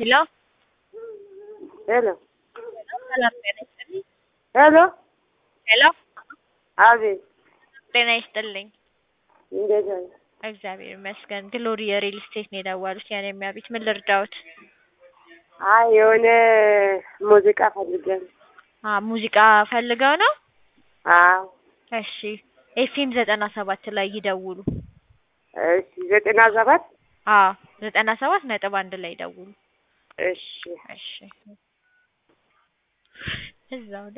ሄሎ ሄሎ ሰላም ጤና ይስጥልኝ። ሄሎ ሄሎ አቤት ጤና ይስጥልኝ። እንዴት ነህ? እግዚአብሔር ይመስገን። ግሎሪ የሪል ስቴት ነው የደወሉት። ያኔ የሚያቤት ምን ልርዳዎት? አይ የሆነ ሙዚቃ ፈልገን። አ ሙዚቃ ፈልገው ነው? አዎ እሺ ኤፍኤም ዘጠና ሰባት ላይ ይደውሉ። እሺ ዘጠና ሰባት አ ዘጠና ሰባት ነጥብ አንድ ላይ ይደውሉ። እሺ እሺ እዛው